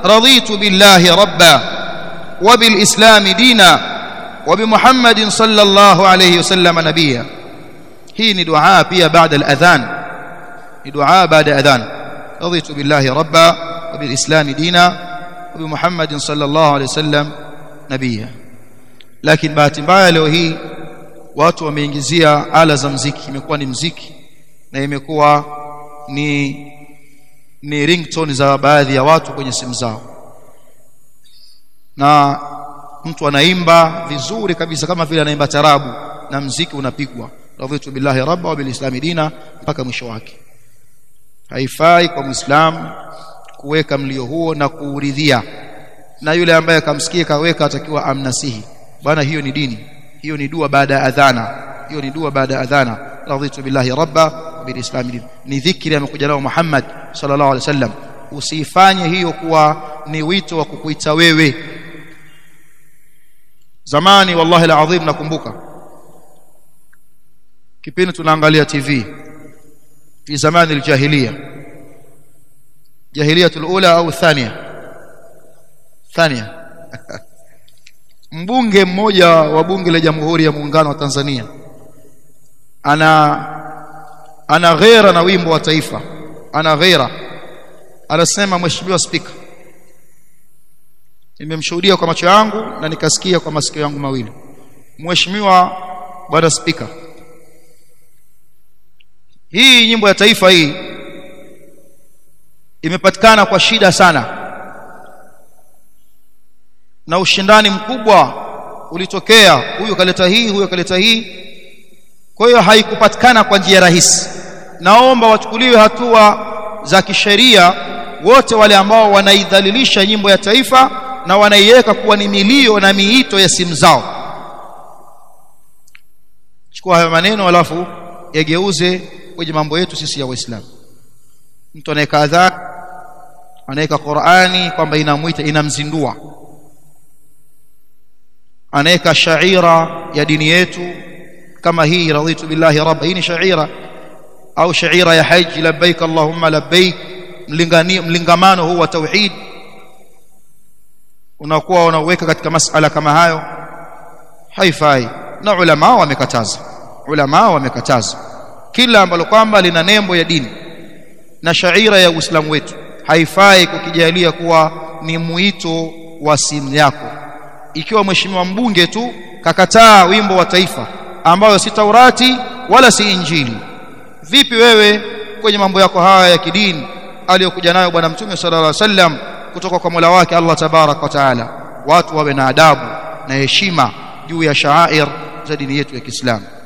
رضيت بالله ربا وبالإسلام دينا وبمحمد صلى الله عليه وسلم نبيا hii ni dua pia baada al-adhan ni dua baada adhan raditu billahi rabba wa bil islam dina wa bi muhammadin sallallahu alayhi wasallam nabiyya lakini bahati mbaya leo hii watu wameingizia ala za mziki imekuwa ni mziki na imekuwa ni ni ringtone za baadhi ya watu kwenye simu zao na mtu anaimba vizuri kabisa kama vile anaimba tarabu na mziki unapigwa radhitu billahi rabba wa bilislami dina mpaka mwisho wake haifai kwa muislamu kuweka mlio huo na kuuridhia na yule ambaye akamsikia kaweka atakiwa amnasihi bwana hiyo ni dini hiyo ni dua baada ya adhana hiyo ni dua baada ya adhana radhitu billahi rabba wa bilislami dina ni dhikri amekuja nao Muhammad sallallahu alaihi wasallam usifanye hiyo kuwa ni wito wa kukuita wewe zamani wallahi alazim nakumbuka kipindi tunaangalia TV fi zamani aljahiliya jahiliyatul ula au thania thania mbunge mmoja wa bunge la jamhuri ya muungano wa Tanzania ana ana ghera na wimbo wa taifa ana ghera anasema mheshimiwa spika nimemshuhudia kwa macho yangu na nikasikia kwa masikio yangu mawili mheshimiwa bwana spika hii nyimbo ya taifa hii imepatikana kwa shida sana na ushindani mkubwa ulitokea huyu kaleta hii huyu kaleta hii kwa hiyo haikupatikana kwa njia rahisi naomba wachukuliwe hatua za kisheria wote wale ambao wanaidhalilisha nyimbo ya taifa na wanaiweka kuwa ni milio na miito ya simu zao chukua hayo maneno alafu yageuze kwenye mambo yetu sisi ya waislamu mtu anaweka adhan anaweka Qur'ani kwamba inamuita inamzindua anaweka shaira ya dini yetu kama hii raditu billahi rabba hii ni shaira au shaira ya haji labbaik allahumma labbaik mlingani mlingamano huu wa tauhid unakuwa unaweka katika masala kama hayo haifai na ulama wamekataza ulama wamekataza kila ambalo kwamba lina nembo ya dini na shaira ya Uislamu wetu haifai kukijalia kuwa ni muito wa simu yako ikiwa mheshimiwa mbunge tu kakataa wimbo wa taifa ambayo si Taurati wala si Injili vipi wewe kwenye mambo yako haya ya kidini aliyokuja nayo bwana mtume sallallahu alaihi wasallam kutoka kwa Mola wake Allah tabarak wa taala watu wawe na adabu na heshima juu ya shaair za dini yetu ya Kiislamu